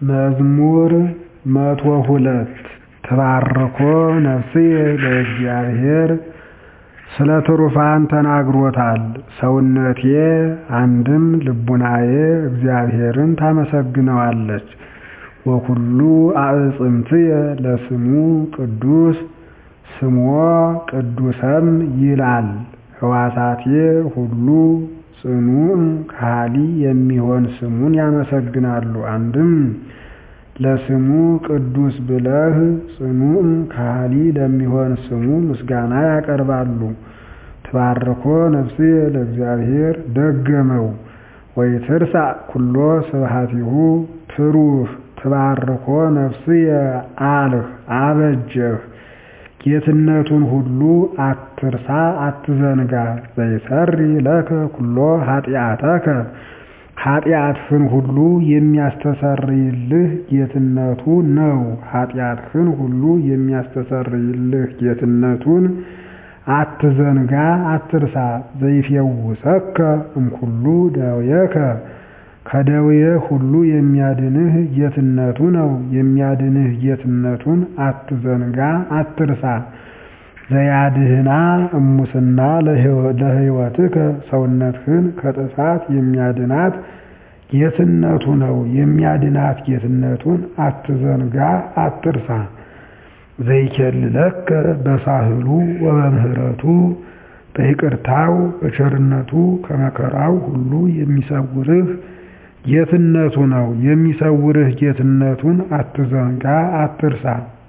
መዝሙር መቶ ሁለት ተባርኮ ነፍስየ ለእግዚአብሔር ስለ ትሩፋን ተናግሮታል። ሰውነቴ አንድም ልቡናዬ እግዚአብሔርን ታመሰግነዋለች። ወኩሉ አዕጽምትየ ለስሙ ቅዱስ ስሞ ቅዱሰም ይላል። ሕዋሳቴ ሁሉ ጽኑዕ ከሃሊ የሚሆን ስሙን ያመሰግናሉ። አንድም ለስሙ ቅዱስ ብለህ ጽኑዕ ከሃሊ ለሚሆን ስሙ ምስጋና ያቀርባሉ። ትባርኮ ነፍስየ ለእግዚአብሔር ደገመው ወይትርሳዕ ኩሎ ስብሐቲሁ ትሩፍ ትባርኮ ነፍስየ አልህ አበጀህ ጌትነቱን ሁሉ አትርሳ አትዘንጋ። ዘይሰሪ ለከ ኩሎ ኃጢአተከ ኃጢአትህን ሁሉ የሚያስተሰርይልህ ጌትነቱ ነው። ኃጢአትህን ሁሉ የሚያስተሰርይልህ ጌትነቱን አትዘንጋ አትርሳ። ዘይፌውሰከ እምኩሉ ደዌከ ከደዌ ሁሉ የሚያድንህ ጌትነቱ ነው። የሚያድንህ ጌትነቱን አትዘንጋ አትርሳ። ዘያድህና እሙስና ለሕይወትከ ሰውነትህን ከጥፋት የሚያድናት ጌትነቱ ነው። የሚያድናት ጌትነቱን አትዘንጋ አትርሳ። ዘይኬልለከ በሳህሉ ወበምህረቱ በይቅርታው በቸርነቱ ከመከራው ሁሉ የሚሰውርህ ጌትነቱ ነው። የሚሰውርህ ጌትነቱን አትዘንጋ አትርሳ።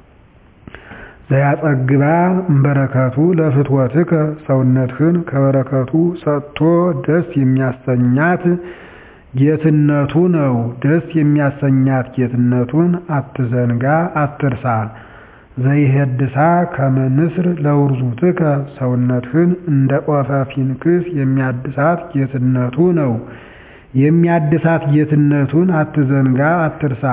ዘያጸግባ እምበረከቱ ለፍትወትከ ሰውነትህን ከበረከቱ ሰጥቶ ደስ የሚያሰኛት ጌትነቱ ነው። ደስ የሚያሰኛት ጌትነቱን አትዘንጋ አትርሳ። ዘይሄድሳ ከመ ንስር ለውርዙትከ ሰውነትህን እንደ ኦፈ ፊንክስ የሚያድሳት ጌትነቱ ነው። የሚያድሳት ጌትነቱን አትዘንጋ አትርሳ።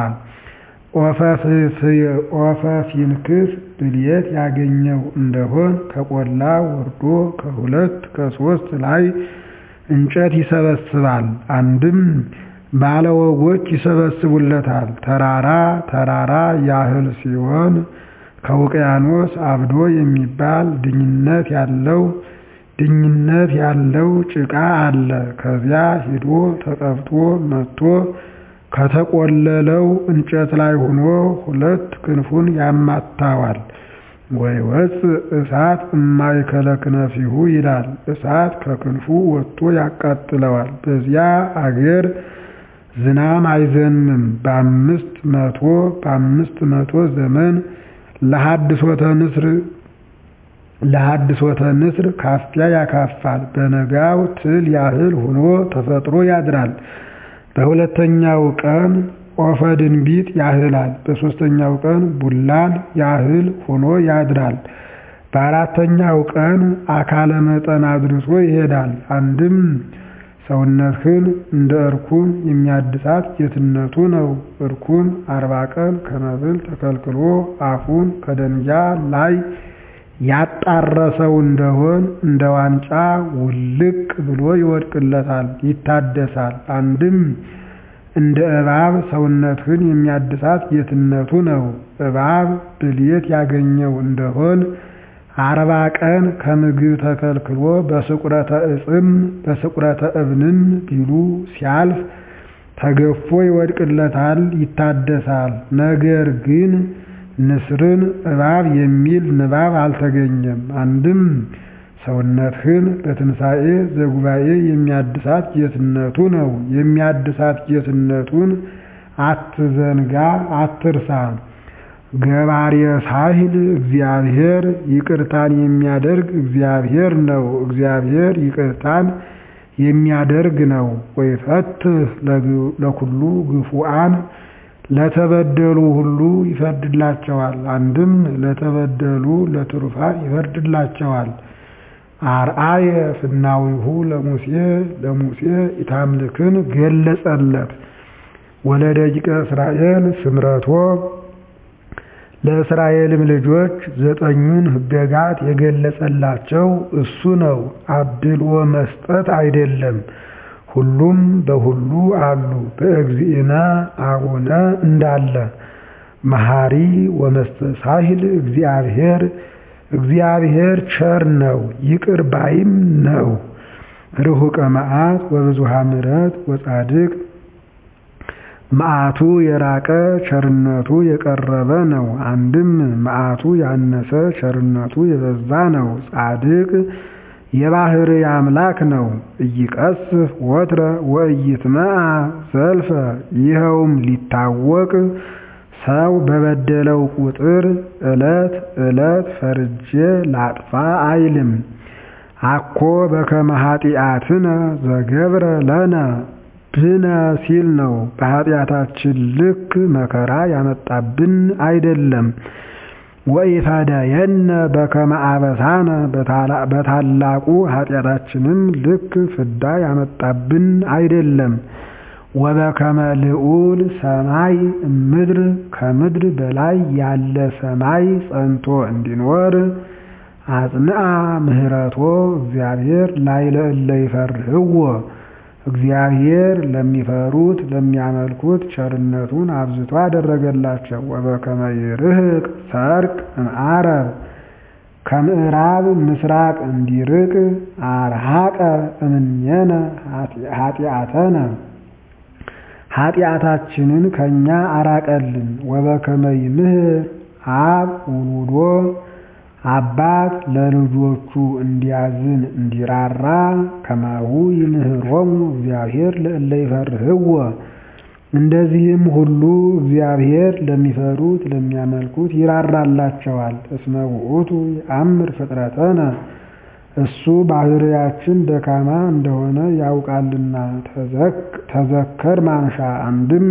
ኦፈ ፊንክስ ብልየት ያገኘው እንደሆን ከቆላ ወርዶ ከሁለት ከሶስት ላይ እንጨት ይሰበስባል። አንድም ባለወጎች ይሰበስቡለታል። ተራራ ተራራ ያህል ሲሆን ከውቅያኖስ አብዶ የሚባል ድኝነት ያለው ድኝነት ያለው ጭቃ አለ። ከዚያ ሂዶ ተቀብቶ መጥቶ ከተቆለለው እንጨት ላይ ሆኖ ሁለት ክንፉን ያማታዋል። ወይወፅእ እሳት እማእከለ ክነፊሁ ይላል። እሳት ከክንፉ ወጥቶ ያቃጥለዋል። በዚያ አገር ዝናም አይዘንምም። በአምስት መቶ በአምስት መቶ ዘመን ለሐድሶተ ንስር ለሐድሶተ ንስር ካፊያ ያካፋል። በነጋው ትል ያህል ሆኖ ተፈጥሮ ያድራል። በሁለተኛው ቀን ኦፈ ድንቢጥ ያህላል። በሦስተኛው ቀን ቡላን ያህል ሆኖ ያድራል። በአራተኛው ቀን አካለ መጠን አድርሶ ይሄዳል። አንድም ሰውነትህን እንደ እርኩም የሚያድሳት ጌትነቱ ነው። እርኩም አርባ ቀን ከመብል ተከልክሎ አፉን ከደንጊያ ላይ ያጣረሰው እንደሆን እንደ ዋንጫ ውልቅ ብሎ ይወድቅለታል፣ ይታደሳል። አንድም እንደ እባብ ሰውነትህን የሚያድሳት ጌትነቱ ነው። እባብ ብልየት ያገኘው እንደሆን አርባ ቀን ከምግብ ተከልክሎ በስቁረተ ዕፅም በስቁረተ እብንም ቢሉ ሲያልፍ ተገፎ ይወድቅለታል፣ ይታደሳል። ነገር ግን ንስርን እባብ የሚል ንባብ አልተገኘም። አንድም ሰውነትህን በትንሣኤ ዘጉባኤ የሚያድሳት ጌትነቱ ነው። የሚያድሳት ጌትነቱን አትዘንጋ አትርሳ። ገባሬ ሳህል እግዚአብሔር ይቅርታን የሚያደርግ እግዚአብሔር ነው። እግዚአብሔር ይቅርታን የሚያደርግ ነው። ወይፈትህ ለኩሉ ግፉአን ለተበደሉ ሁሉ ይፈርድላቸዋል። አንድም ለተበደሉ ለትሩፋን ይፈርድላቸዋል። አርአየ ፍናዊሁ ለሙሴ ለሙሴ ኢታምልክን ገለጸለት። ወለደቂቀ እስራኤል ስምረቶ ለእስራኤልም ልጆች ዘጠኙን ሕገጋት የገለጸላቸው እሱ ነው። አድልዎ መስጠት አይደለም። ሁሉም በሁሉ አሉ በእግዚእነ አቡነ እንዳለ መሐሪ ወመስተሳሂል እግዚአብሔር እግዚአብሔር ቸር ነው ይቅር ባይም ነው። ርሁቀ መዓት ወብዙሃ ምሕረት ወጻድቅ መዓቱ የራቀ ቸርነቱ የቀረበ ነው። አንድም መዓቱ ያነሰ ቸርነቱ የበዛ ነው። ጻድቅ የባህር አምላክ ነው። ኢይቀስፍ ወትረ ወኢይትመዓ ዘልፈ ይኸውም ሊታወቅ ሰው በበደለው ቁጥር ዕለት ዕለት ፈርጄ ላጥፋ አይልም። አኮ በከመ ኃጢአትነ ዘገብረ ለነ ብነ ሲል ነው። በኃጢአታችን ልክ መከራ ያመጣብን አይደለም። ወኢፈደየነ በከመ አበሳነ በታላቁ ኃጢአታችንም ልክ ፍዳ ያመጣብን አይደለም። ወበከመ ልዑል ሰማይ ምድር ከምድር በላይ ያለ ሰማይ ጸንቶ እንዲኖር አጽንዓ ምህረቶ እግዚአብሔር ላዕለ እለ ይፈርህዎ እግዚአብሔር ለሚፈሩት ለሚያመልኩት ቸርነቱን አብዝቶ አደረገላቸው። ወበከመ ይርህቅ ሰርቅ እምዓረብ ከምዕራብ ምስራቅ እንዲርቅ አርሃቀ እምኔነ ኃጢአተነ ኃጢአታችንን ከእኛ አራቀልን። ወበከመ ይምህር አብ ውሉዶ አባት ለልጆቹ እንዲያዝን እንዲራራ ከማሁ ይምህሮሙ እግዚአብሔር ለእለ ይፈርህዎ እንደዚህም ሁሉ እግዚአብሔር ለሚፈሩት ለሚያመልኩት ይራራላቸዋል። እስመ ውእቱ ይአምር ፍጥረተነ እሱ ባህርያችን ደካማ እንደሆነ ያውቃልና። ተዘከር ማንሻ አንድም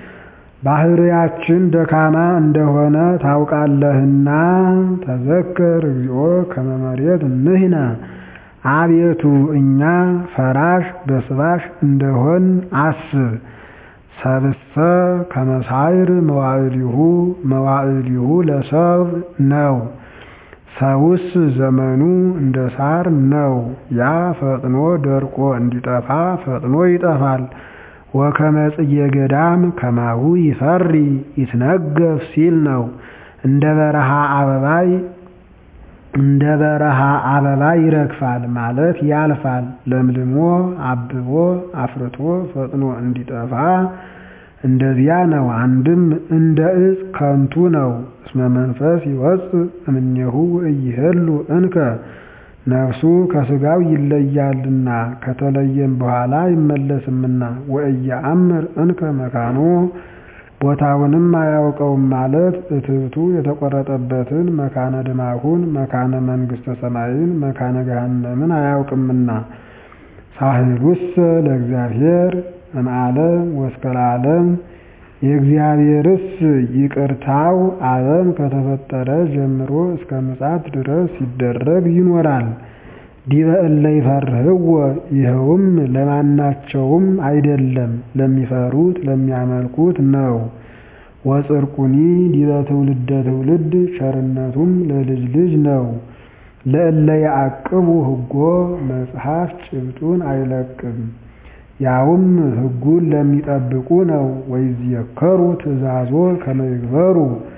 ባህርያችን ደካማ እንደሆነ ታውቃለህና ተዘከር እግዚኦ ከመ መሬት ንሕነ አቤቱ እኛ ፈራሽ በስባሽ እንደሆን አስብ። ሰብእሰ ከመ ሳዕር መዋዕሊሁ መዋዕሊሁ ለሰብ ነው። ሰውስ ዘመኑ እንደ ሳር ነው። ያ ፈጥኖ ደርቆ እንዲጠፋ ፈጥኖ ይጠፋል። ወከመ ጽጌ ገዳም ከማሁ ይፈሪ ይትነገፍ ሲል ነው። እንደ በረሃ አበባይ እንደ በረሃ አበባ ይረግፋል ማለት ያልፋል። ለምልሞ አብቦ አፍርቶ ፈጥኖ እንዲጠፋ እንደዚያ ነው። አንድም እንደ ዕፅ ከንቱ ነው። እስመ መንፈስ ይወፅእ እምኔሁ ወኢይሄሉ እንከ ነፍሱ ከሥጋው ይለያልና ከተለየም በኋላ አይመለስምና። ወኢየአምር እንከ መካኖ ቦታውንም አያውቀውም ማለት እትብቱ የተቆረጠበትን መካነ ድማሁን መካነ መንግሥተ ሰማይን መካነ ገሃነምን አያውቅምና። ሳህሉሰ ለእግዚአብሔር እምዓለም ወእስከ ለዓለም የእግዚአብሔርስ ይቅርታው ዓለም ከተፈጠረ ጀምሮ እስከ ምጽአት ድረስ ሲደረግ ይኖራል። ዲበ እለ ይፈርህዎ ይኸውም ለማናቸውም አይደለም ለሚፈሩት ለሚያመልኩት ነው። ወጽድቁኒ ዲበ ትውልደ ትውልድ ቸርነቱም ለልጅ ልጅ ነው። ለእለ ያዕቅቡ ሕጎ መጽሐፍ ጭብጡን አይለቅም ያውም ሕጉን ለሚጠብቁ ነው። ወይዝየከሩ ትእዛዞ ከመ ይግበሩ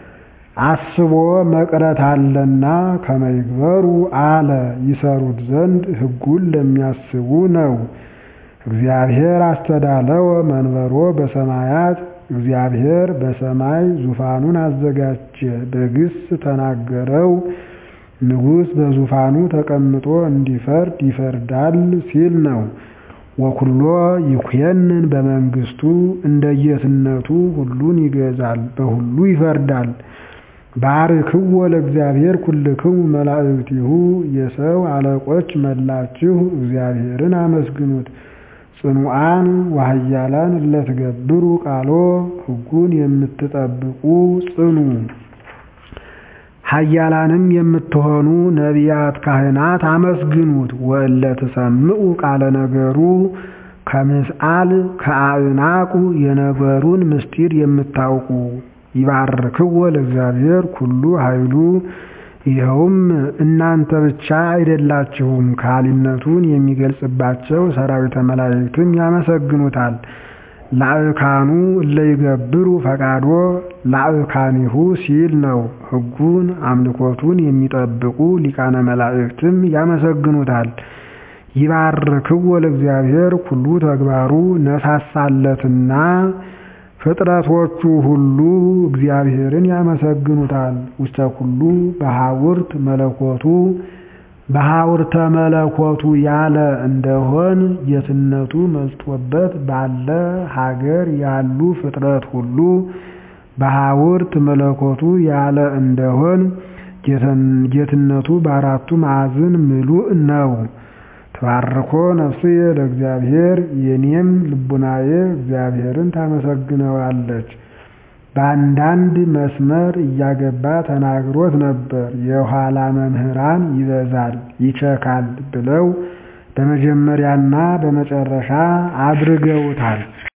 አስቦ መቅረት አለና ከመ ይግበሩ አለ ይሰሩት ዘንድ ሕጉን ለሚያስቡ ነው። እግዚአብሔር አስተዳለወ መንበሮ በሰማያት እግዚአብሔር በሰማይ ዙፋኑን አዘጋጀ። በግስ ተናገረው ንጉሥ በዙፋኑ ተቀምጦ እንዲፈርድ ይፈርዳል ሲል ነው። ወኩሎ ይኩየንን በመንግስቱ እንደየትነቱ ሁሉን ይገዛል፣ በሁሉ ይፈርዳል። ባርክዎ ለእግዚአብሔር ኩልክሙ መላእክቲሁ የሰው አለቆች መላችሁ እግዚአብሔርን አመስግኑት። ጽኑዓን ወኃያላን እለትገብሩ ቃሎ ሕጉን የምትጠብቁ ጽኑ ኃያላንም የምትሆኑ ነቢያት ካህናት አመስግኑት። ወእለ ትሰምዑ ቃለ ነገሩ ከምስአል ከአዕናቁ የነገሩን ምስጢር የምታውቁ ይባርክዎ ለእግዚአብሔር ኩሉ ኃይሉ ይኸውም እናንተ ብቻ አይደላችሁም፣ ካህሊነቱን የሚገልጽባቸው ሰራዊተ መላእክትም ያመሰግኑታል። ላዕካኑ እለ ይገብሩ ፈቃዶ ላዕካኒሁ ሲል ነው። ሕጉን አምልኮቱን የሚጠብቁ ሊቃነ መላእክትም ያመሰግኑታል። ይባርክዎ ለእግዚአብሔር ኩሉ ተግባሩ ነሳሳለትና ፍጥረቶቹ ሁሉ እግዚአብሔርን ያመሰግኑታል። ውስተ ኩሉ በሐውርት መለኮቱ በሐውርተ መለኮቱ ያለ እንደሆን ጌትነቱ መዝጦበት ባለ ሀገር ያሉ ፍጥረት ሁሉ በሐውርት መለኮቱ ያለ እንደሆን ጌትነቱ በአራቱ ማዕዝን ምሉእ ነው። ተባርኮ ነፍስየ ለእግዚአብሔር የኔም ልቡናዬ እግዚአብሔርን ታመሰግነዋለች። በአንዳንድ መስመር እያገባ ተናግሮት ነበር። የኋላ መምህራን ይበዛል ይቸካል ብለው በመጀመሪያና በመጨረሻ አድርገውታል።